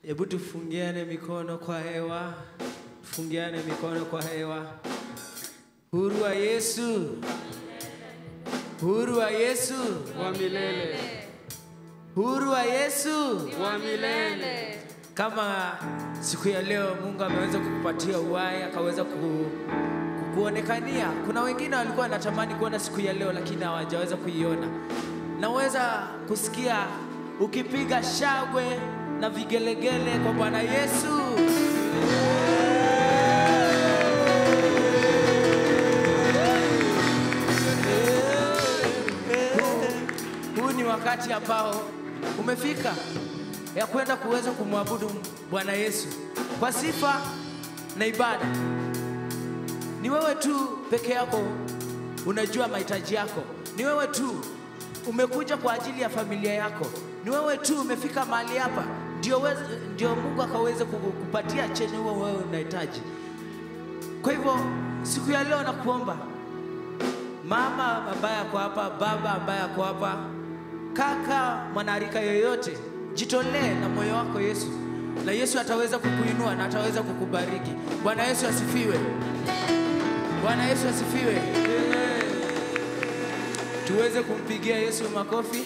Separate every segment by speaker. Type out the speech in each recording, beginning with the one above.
Speaker 1: Hebu tufungiane mikono kwa hewa, tufungiane mikono kwa hewa. Huru wa Yesu, huru wa Yesu,
Speaker 2: wa milele
Speaker 1: huru wa Yesu.
Speaker 2: wa milele
Speaker 1: Kama siku ya leo Mungu ameweza kukupatia uhai, akaweza ku, kukuonekania. Kuna wengine walikuwa wanatamani kuona siku ya leo, lakini hawajaweza kuiona. Naweza kusikia ukipiga shangwe na vigelegele kwa Bwana Yesu. Huu ni wakati ambao umefika ya kwenda kuweza kumwabudu Bwana Yesu kwa sifa na ibada. Ni wewe tu peke yako unajua mahitaji yako. Ni wewe tu umekuja kwa ajili ya familia yako. Ni wewe tu umefika mahali hapa ndio, weze- ndio Mungu akaweze kukupatia chenye huo wewe unahitaji. Kwa hivyo siku ya leo nakuomba mama ambaye ako hapa, baba ambaye ako hapa, kaka, mwanarika yoyote, jitolee na moyo wako Yesu, na Yesu ataweza kukuinua na ataweza kukubariki. Bwana Yesu asifiwe. Bwana Yesu asifiwe. Tuweze kumpigia Yesu makofi.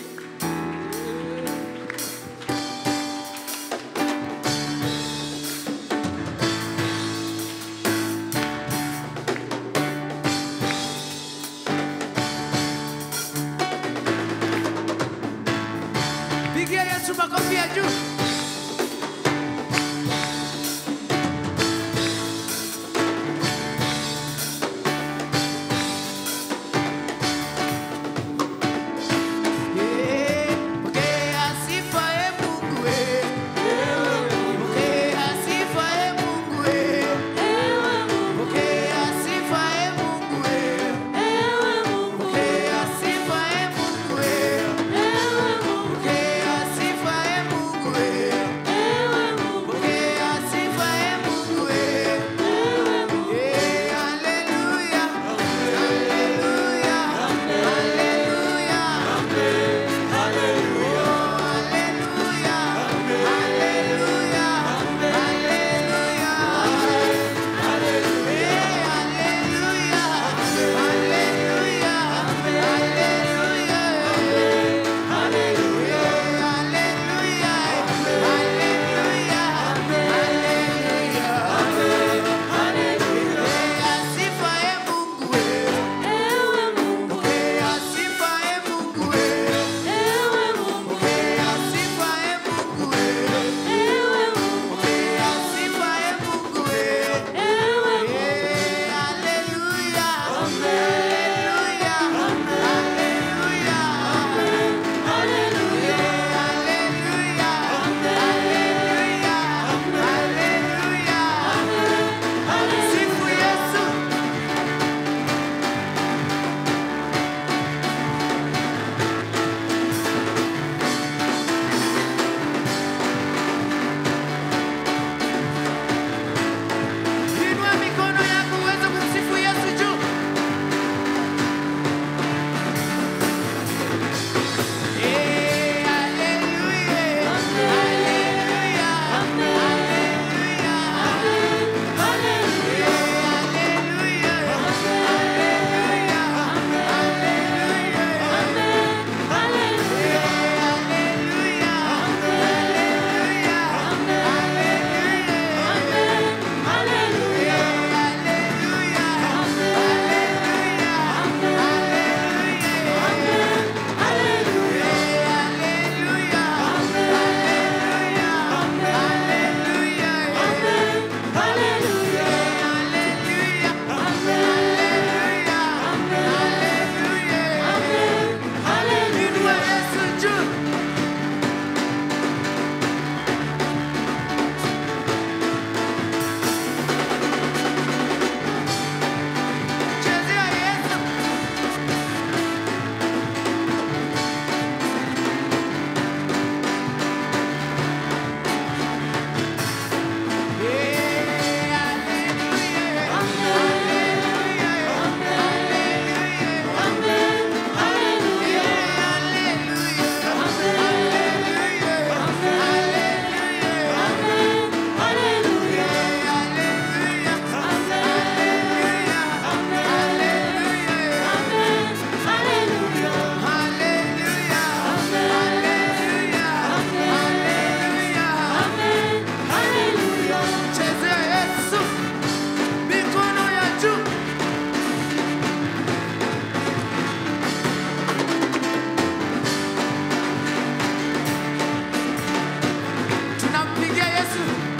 Speaker 1: Pigia Yesu makofi ya juu. Yeah.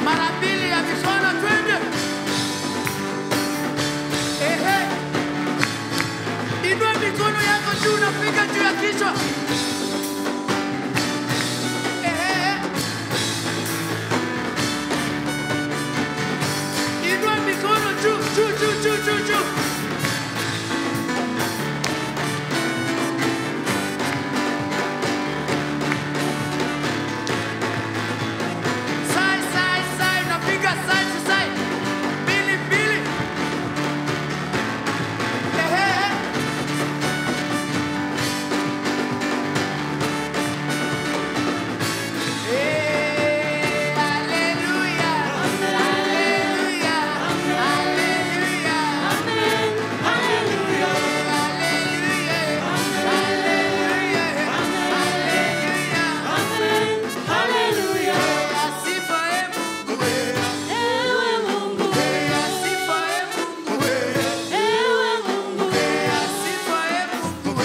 Speaker 1: mara mbili ya mikono, twende. Ehe, inua mikono yako juu, unapiga juu ya kichwa. Ehe, inua mikono juu, juu, juu, juu, juu, juu. Side, side, side, unapiga side to side. Mbili, mbili. Ehe. Eh, hallelujah. Hallelujah. Hallelujah. Hallelujah. Hallelujah. Asifa e Mungu. Asifa e Mungu. Asifa e Mungu.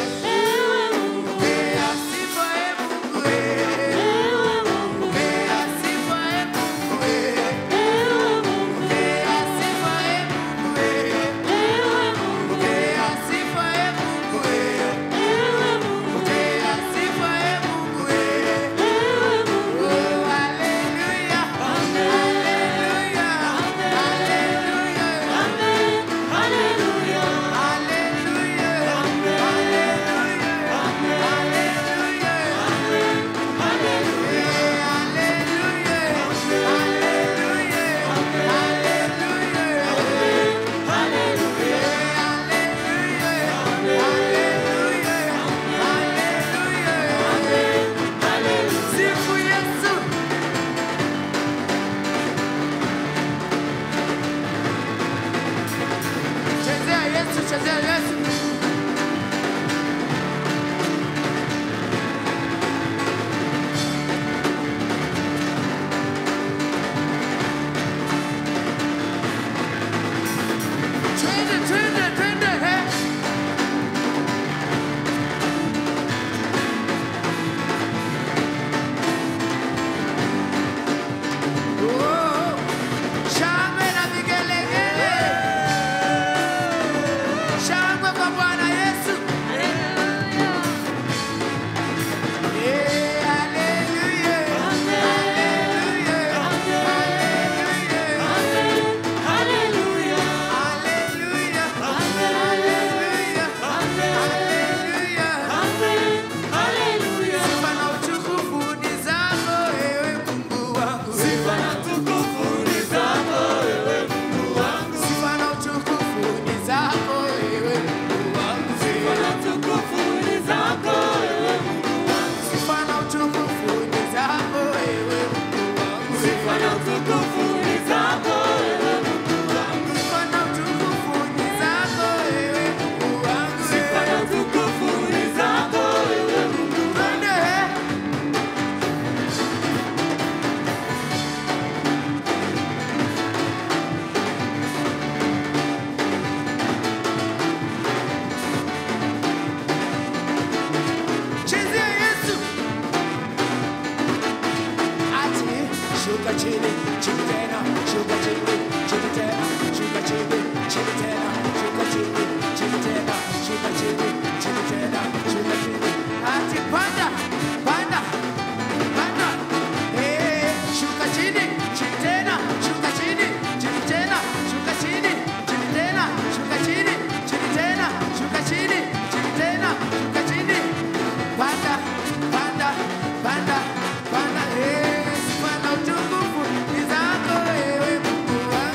Speaker 1: Asifa e Mungu. Asifa e Mungu. Asifa e Mungu. Asifa e Mungu. Asifa e Mungu. Oh, hallelujah. Hallelujah. Hallelujah. Hallelujah. Sifu Yesu. Chezea Yesu, chezea Yesu. Twende, twende, twende, he. Oh, shangwe na vigelegele. Shangwe kwa Bwana Yesu. Eh, hallelujah. Hallelujah. Hallelujah. Hallelujah. Hallelujah. Sifa na utukufu ni zako, ewe Mungu wangu. Sifa na utukufu ni zako, ewe Mungu wangu. Sifa na utukufu ni zako, ewe Mungu wangu. Sifa na utukufu ni zako, ewe Mungu wangu. Sifa na utukufu ni zako, ewe Mungu wangu. Sifa na utukufu ni zako, ewe Mungu wangu. Sifa na utukufu ni zako, ewe Mungu wangu. Sifa na utukufu ni zako, ewe Mungu wangu. Chezea Yesu. Ati shuka chini, chini tena, shuka chini, chini tena, shuka chini, chini tena, shuka chini, chini tena, shuka chini, chini tena, shuka chini. Ati panda, panda, panda. Eh, shuka chini, chini tena, shuka chini, chini tena, shuka chini, chini tena, shuka chini, chini tena, shuka chini, chini tena, shuka chini. Panda, panda, panda, panda. Eh, sifa na utukufu ni zako, ewe Mungu wangu.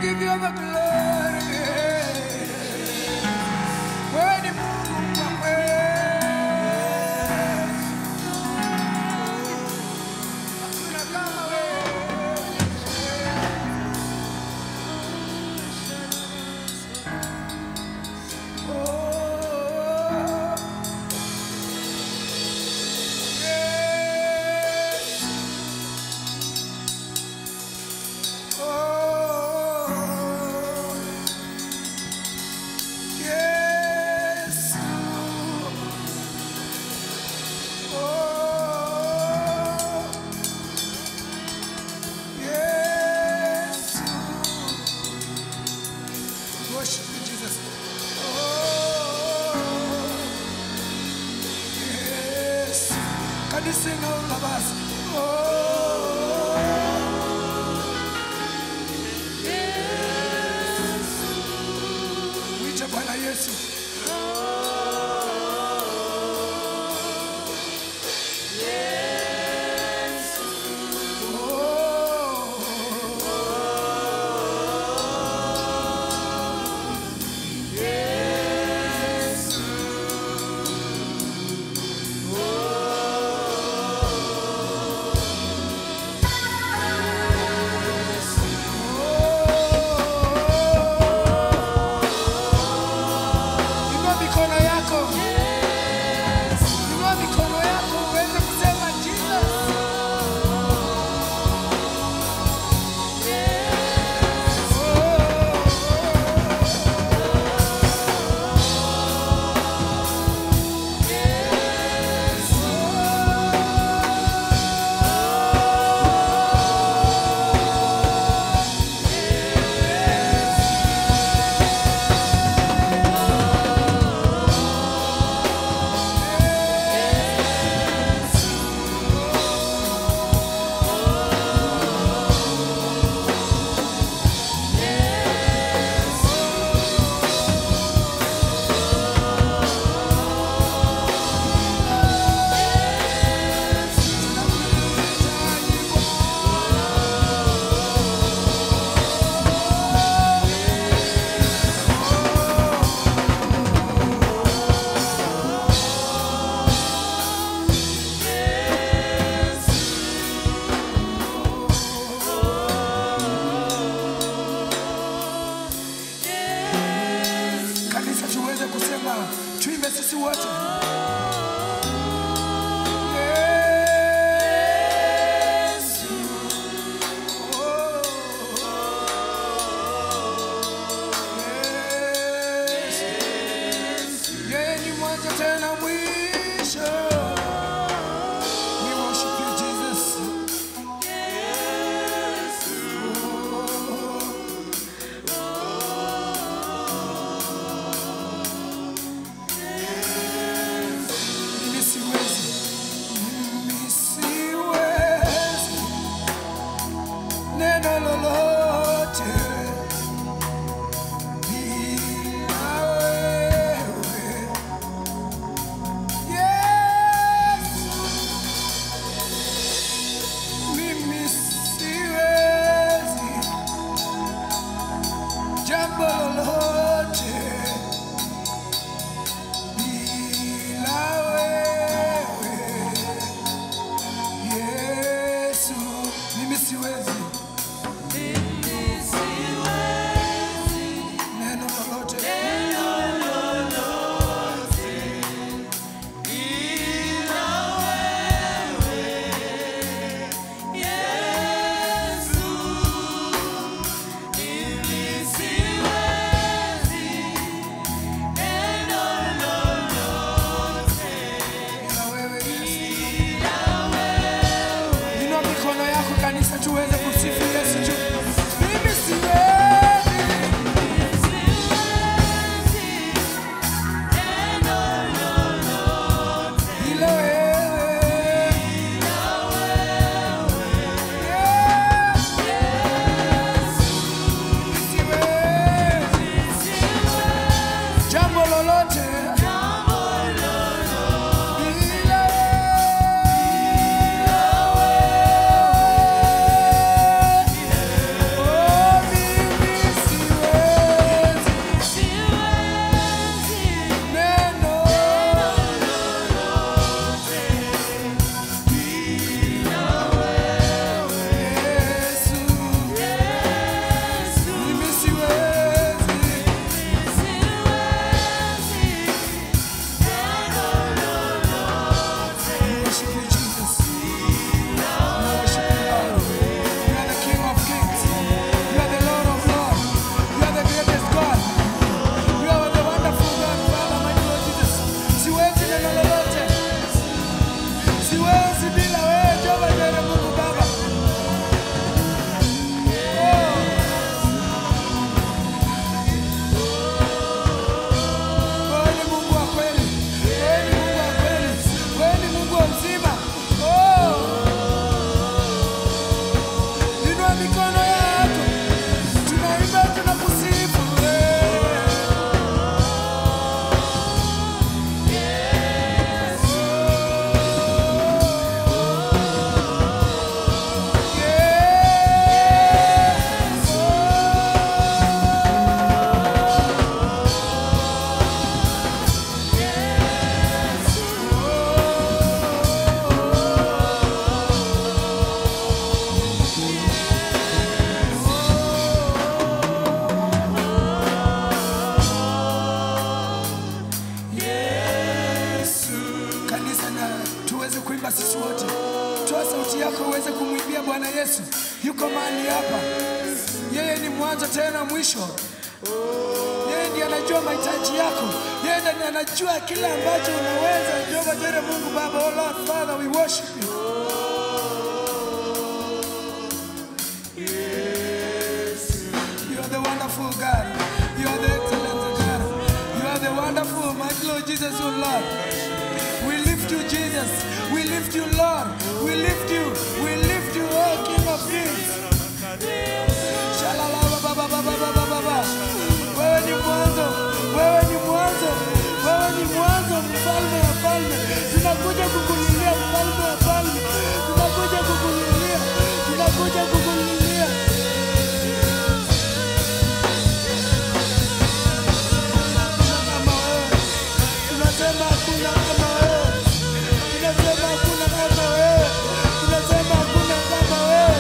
Speaker 3: give you the glory. Wewe ni Mungu kwa kweli. Hakuna kama wewe. Oh, yes. Oh, yes. Oh, yes. Worship you, Jesus. Oh, yes. Can you sing all of us? Oh, mwite Bwana Yesu. Inua mikono yako. Inua mikono yako uweze kusema Jesus. Kanisa tuweze kusema tuimbe sisi wote. Yesu. Oh. Yesu. Yeye ni mwanzo tena mwisho. We worship you, Jesus. Mimi siwezi, mimi siwezi neno lolote bila wewe. Yesu, mimi siwezi jambo lolote bila wewe Yesu, mimi siwezi neno lolote bila wewe Yesu. Inua mikono yako kanisa, tuweze kusifu Yesu juu. Mimi siwezi bila wewe. Yesu. Mimi siwezi jambo lolote bila wewe. kumwimbia Bwana Yesu. Yuko mahali hapa, yeye ni mwanzo tena mwisho. Yeye ndiye anajua mahitaji yako, yeye ndiye anajua kila ambacho unaweza. Jehova Jire, Mungu Baba, oh Lord Father, we worship you. You are the wonderful God. You are the excellent God. You are the wonderful, my Lord Jesus, oh Lord. We lift you, Jesus. We lift you, Lord. We lift you. We lift you, oh King of Kings. Shalalabababababababa. Wewe ni mwanzo, wewe ni mwanzo, wewe ni mwanzo, mfalme wa falme. Tunakuja kukulilia mfalme wa falme, tunakuja kukulilia, tunakuja kukulilia. Kama wewe, tunasema hakuna kama wewe, tunasema hakuna kama wewe, tunasema hakuna kama wewe.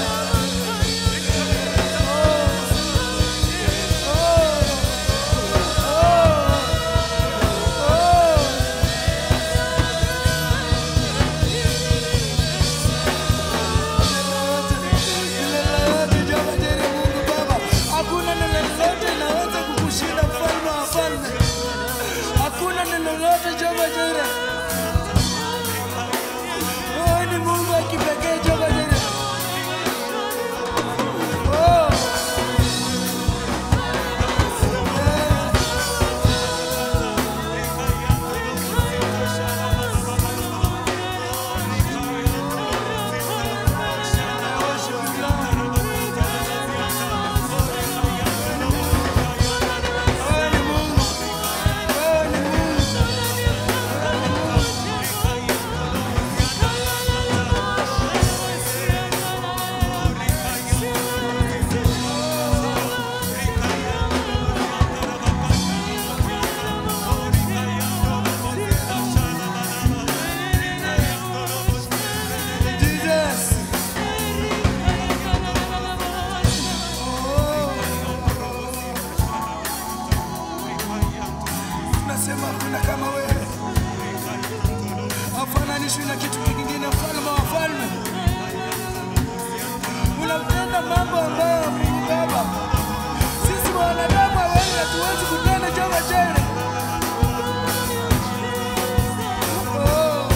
Speaker 3: Hakuna neno lolote linaweza kukushinda mfalme wa falme. Hakuna neno lolote Jehova Jireh. Wewe ni Mungu wa kipekee Jehova Jireh. Oh. Wewe ni Mungu. Wewe ni Mungu. Jesus. Nasema hakuna kama wewe, hafananishwi na kitu kingine, mfalme wa falme. Unatenda mambo ambayo Mungu Baba, sisi wanadamu hawezi, hatuwezi kutenda. Jehova Jireh. Oh.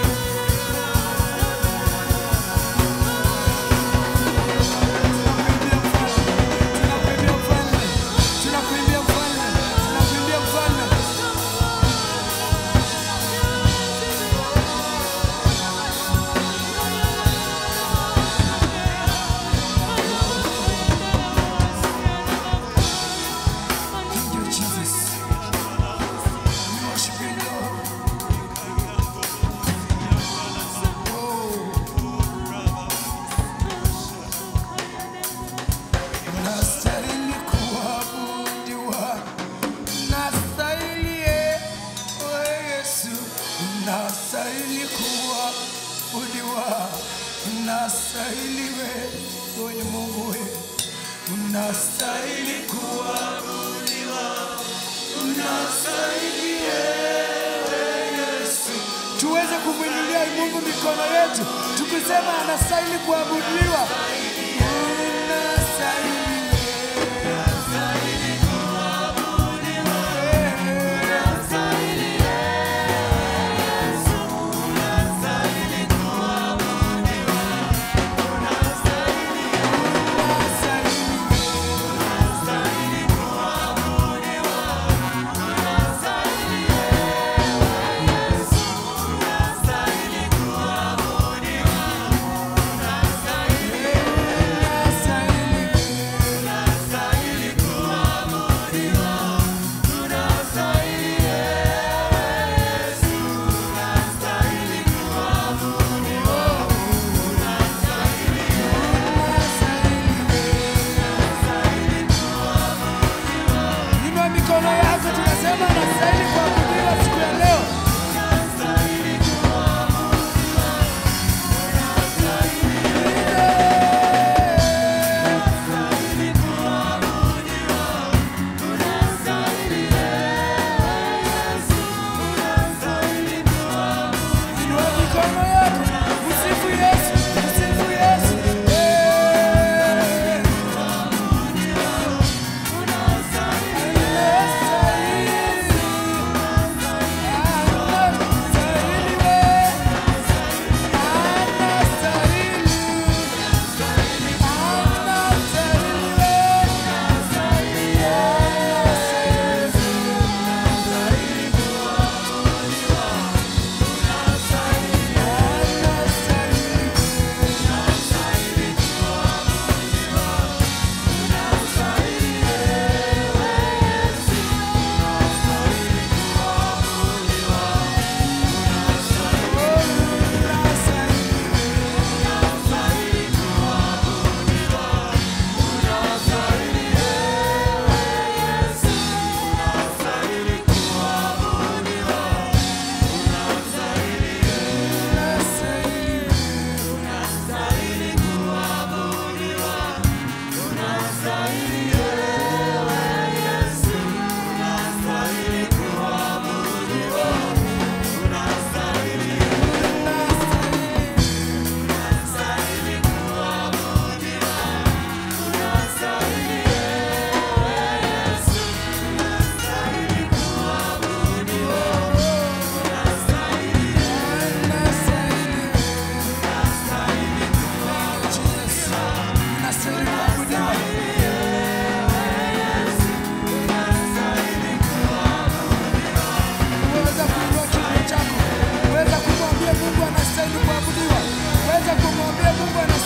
Speaker 3: Tunakuimbia mfalme, tunakuimbia mfalme, tunakuimbia mfalme. Thank you, Jesus. We worship you, Lord. Unastahili kuabudiwa, unastahili ewe Yesu, unastahili kuabudiwa, unastahili wewe ni Mungu wewe, unastahili kuabudiwa, unastahili ewe Yesu. Tuweze kumwinulia Mungu mikono yetu tukisema anastahili kuabudiwa. Unastahili Yeah.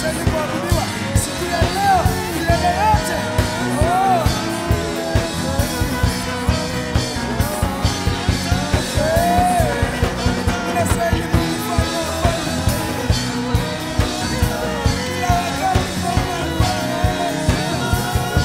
Speaker 3: unastahili kuabudiwa siku ya leo, milele yote. Oh. Eh, unastahili Mungu Mfalme wa wafalme. Kila wakati Mfalme wa wafalme.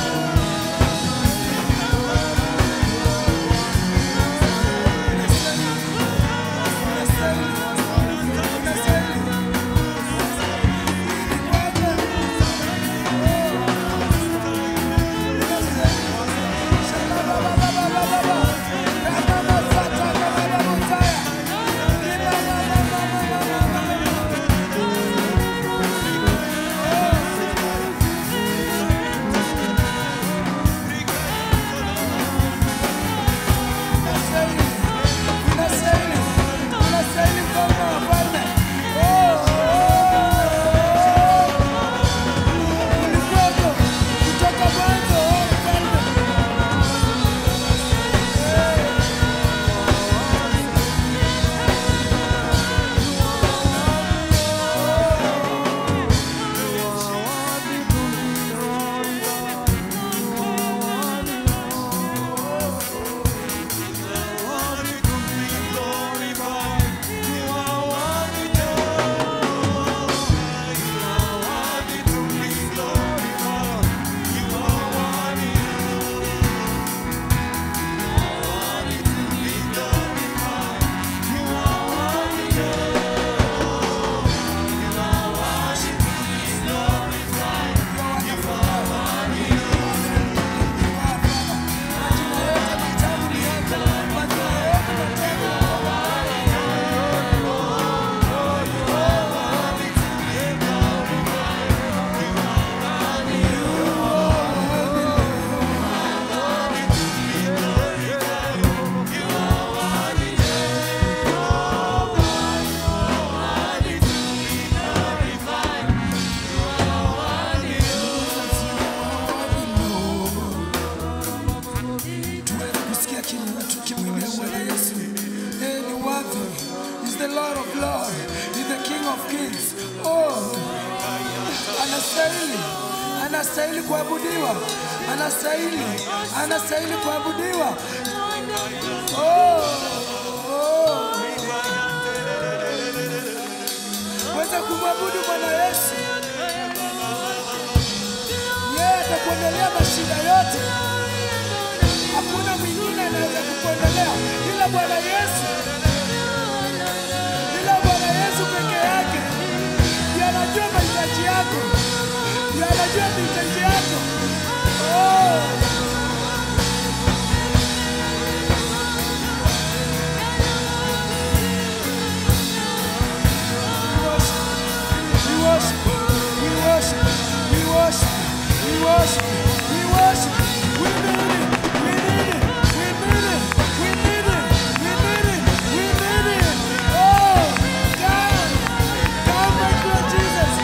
Speaker 3: tuweze kusikia kinywa tukimwinua Bwana Yesu. Yeye ni worthy. He's the Lord of Lords. He's the King of Kings. Oh, anastahili, anastahili kuabudiwa, anastahili, anastahili kuabudiwa. Oh, oh. Weza kumwabudu Bwana Yesu. Yeye atakuondolea mashida yote. Hakuna mwingine anaweza kukuondolea ila Bwana Yesu, ila Bwana Yesu peke yake. Ndiye anajua mahitaji yako, ndiye anajua mahitaji yako. Oh. We worship, we worship, we worship, we worship, we worship. We need it, we need it, we need it, we need it, we need it, we need it. Oh, come, come, my Lord Jesus.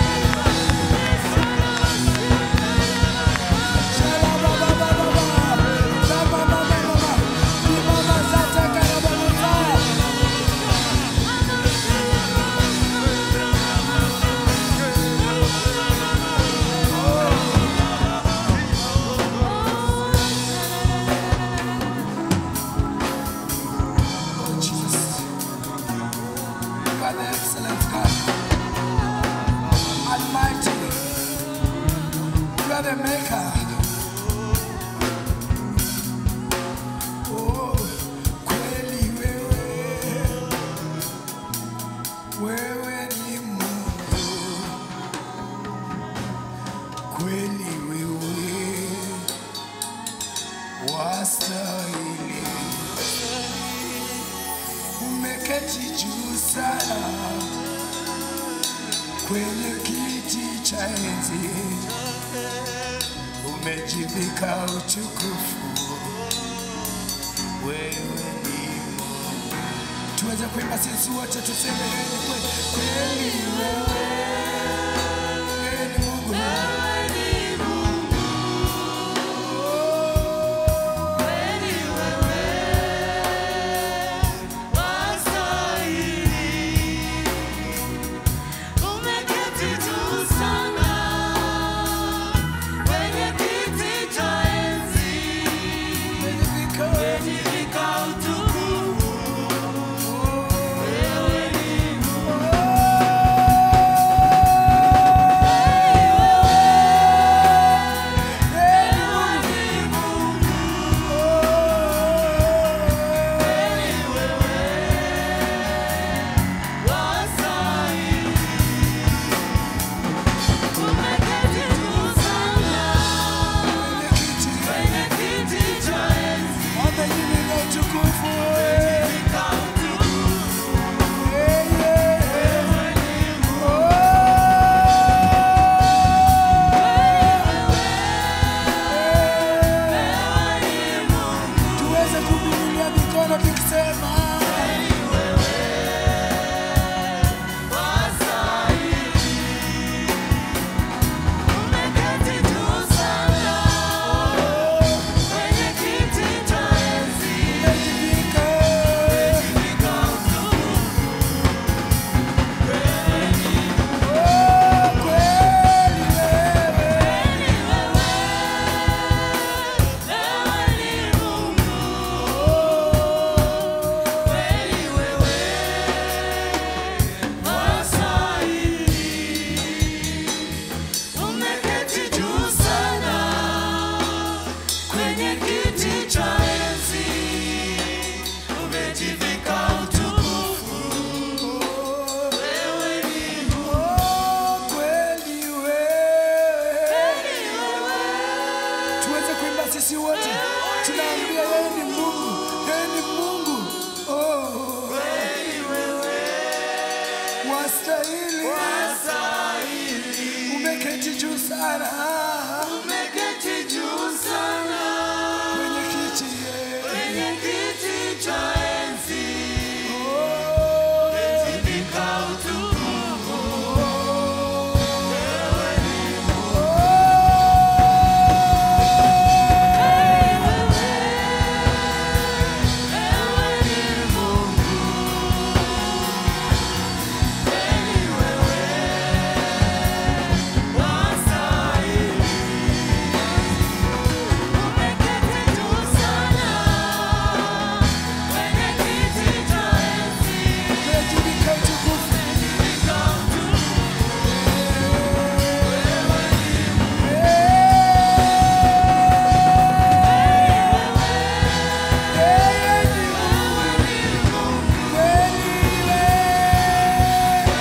Speaker 3: Shalababababa, rababababa, ibaba zatakarabababa. Oh, Jesus. You are the excellent God. Almighty. You are the maker. Oh, kweli wewe. Wewe ni Mungu. Kweli wewe. Wastahili umeketi juu sana kwenye kiti cha enzi, umejivika utukufu, wewe ni Mungu. Tuweze kuimba sisi wote tuseme wewe ni kweli, kweli wewe, wewe ni Mungu.
Speaker 4: Umeketi juu sana
Speaker 3: sisi wote tunaambia yeye ni Mungu, yeye ni Mungu. Oh. Wastahili, umeketi juu sana kwenye kiti yeye. Oh. Umejivika utukufu. Yeye ni Mungu. Kweli wewe.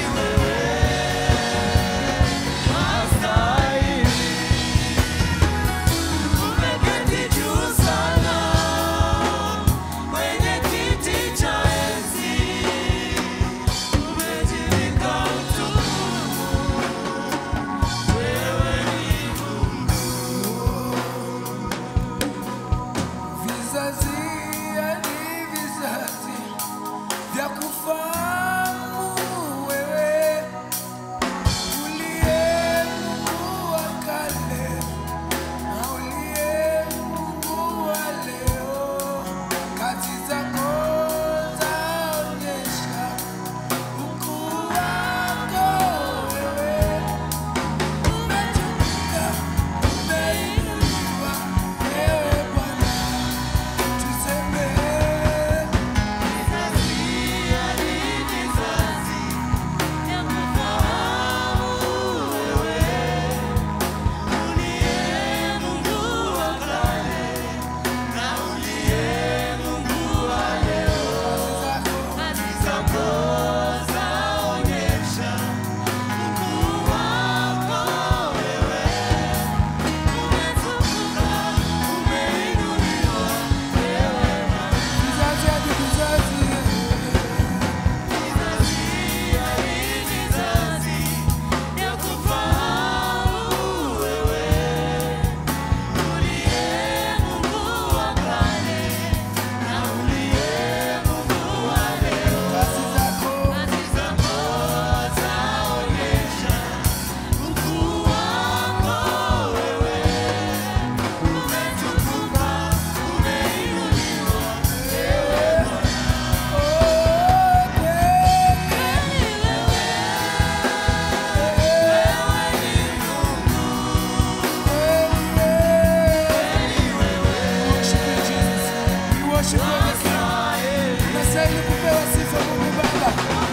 Speaker 3: Vizazi hadi vizazi vya kufahamu wewe uliye Mungu wa kale na uliye Mungu wa leo, kazi zako zaonyesha ukuu wako wewe. Umetukuka, umeinuliwa wewe Bwana, tuseme kazi zako vizazi hadi vizazi. Kazi zako Unastahili kupewa sifa Mungu Baba.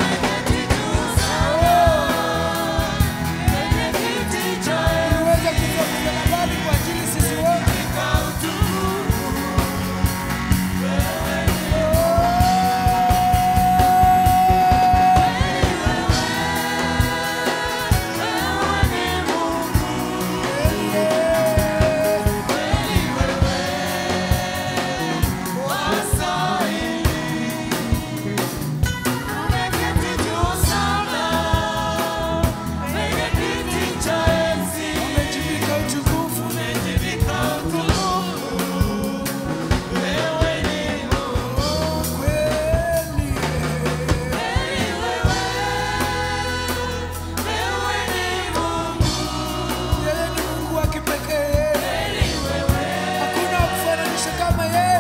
Speaker 3: Uliweza kufa msalabani kwa ajili sisi wote. Umejivika utukufu. Oh, kweli. Yeye ni Mungu wa kipekee. Hakuna wa kufananisha kama yeye.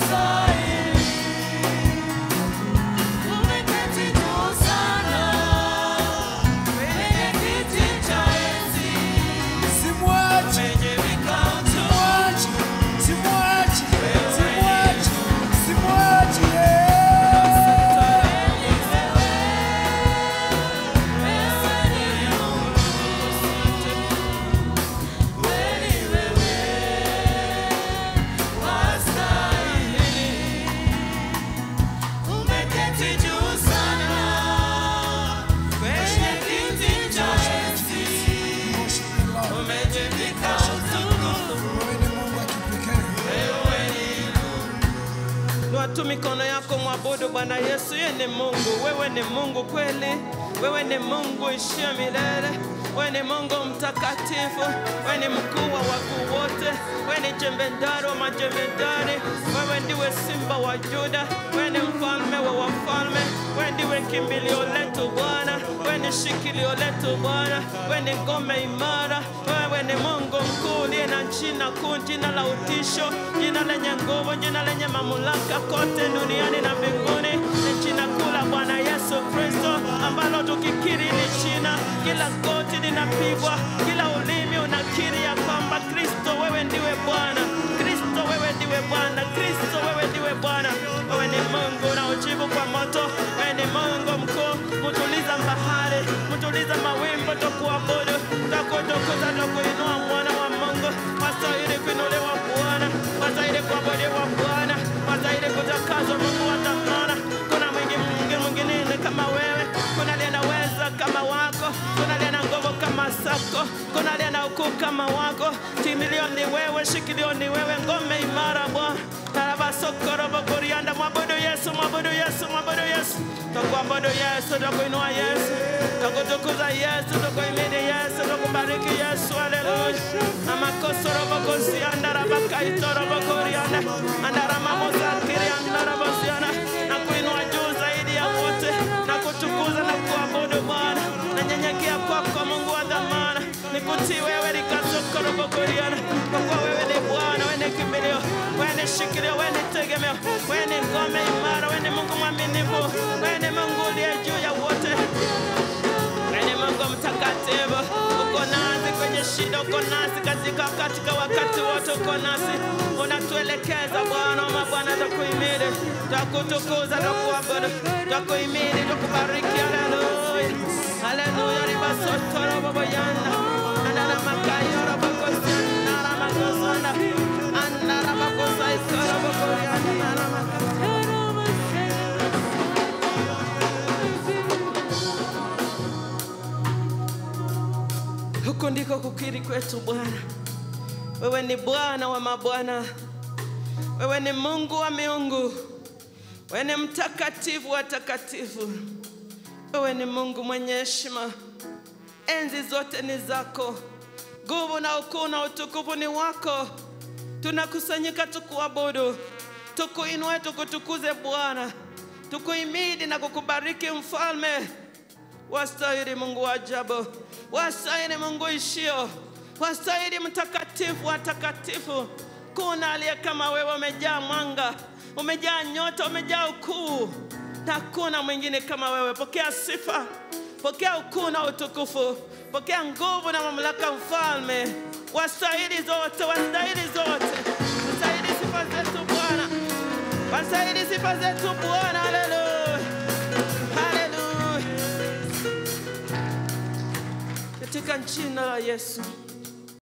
Speaker 3: Simwachi. Simwachi. Simwachi. Simwachi. Simwachi, yeah. Worship the Lord. Wewe ni Mungu wa kipekee.
Speaker 2: Inua tu mikono yako, mwabudu Bwana Yesu. Yeye ni Mungu, wewe ni Mungu kweli, wewe ni Mungu ishie milele. Wewe ni Mungu mtakatifu, wewe ni mkuu wa wakuu wote, wewe ni jemedari wa majemedari, wewe ndiwe simba wa Yuda, wewe ni mfalme wa wafalme, wewe ndiwe kimbilio letu Bwana, wewe ni shikilio letu Bwana, wewe ni ngome imara, wewe ni Mungu mkuu uliye na jina kuu, jina la utisho, jina lenye nguvu, jina lenye mamlaka kote duniani na mbinguni, ni jina kuu la Bwana Yesu Kristo ambalo tukikiri hili jina, kila goti linapigwa, kila ulimi unakiri ya kwamba Kristo wewe ndiwe Bwana, Kristo wewe ndiwe Bwana, Kristo wewe ndiwe Bwana, wewe ni Mungu na ujibu kwa moto, wewe ni Mungu mkuu, mtuliza bahari, mtuliza mawimbi, tukuabudu, tukutukuza, tukuinua mwana wa Mungu, wastahili kuinuliwa Bwana, wastahili kuabudiwa Bwana, wastahili kutakazwa Mungu wa dhamana. Kuna mwingi mwingi mwingine kama wewe, kuna aliye na uweza kama wako, kuna aliye na nguvu kama zako, kuna aliye na ukuu kama wako. Kimbilio ni wewe, shikilio ni wewe, ngome imara Bwana. Tarabasokorobo-korianda. Mwabudu Yesu, mwabudu Yesu, mwabudu Yesu. Tukuabudu Yesu, tukuinua Yesu, tukutukuza Yesu, tukuhimidi Yesu, tukubariki Yesu. Haleluya. Amakosorobo-kosianda, rabakaitorobo-korianda, andaramamosakirianda, rabosiana. Na kuinua juu zaidi ya wote, na kutukuza na kuabudu Bwana. Nanyenyekea kwako Mungu wa dhamana, nikutii wewe likasokorobo-korianda, kwa kuwa wewe ni Bwana, wewe ni kimbilio, wewe ni shikilio, wewe ni tegemeo, wewe ni ngome imara, wewe ni Mungu mwaminifu, wewe ni Mungu uliye juu ya wote. Wewe ni Mungu mtakatifu, uko nasi kwenye shida, uko nasi katika katika wakati wote, uko nasi unatuelekeza Bwana wa mabwana, tukuhimidi, tukutukuza, tukuabudu, tukuhimidi, tukubariki. Haleluya, haleluya, ribasotoroboboyanda anaramakayorobokosyanda ramakosanda andaramakosaikorobokoyanda naramaka Huko ndiko kukiri kwetu Bwana. Wewe ni Bwana wa mabwana, wewe ni Mungu wa miungu, wewe ni mtakatifu wa takatifu, wewe ni Mungu mwenye heshima. Enzi zote ni zako, nguvu na ukuu na utukufu ni wako. Tunakusanyika tukuabudu, tukuinue, tukutukuze Bwana, tukuhimidi na kukubariki Mfalme. Wastahili Mungu wa ajabu, wastahili Mungu ishio, wastahili mtakatifu wa takatifu. Kuna aliye kama wewe, umejaa mwanga, umejaa nyota, umejaa ukuu, na hakuna mwingine kama wewe. Pokea sifa, pokea ukuu na utukufu, pokea nguvu na mamlaka, Mfalme. Wastahili zote, wastahili zote, wastahili sifa zetu Bwana, wastahili sifa zetu Bwana. Haleluya, haleluya katika jina la Yesu.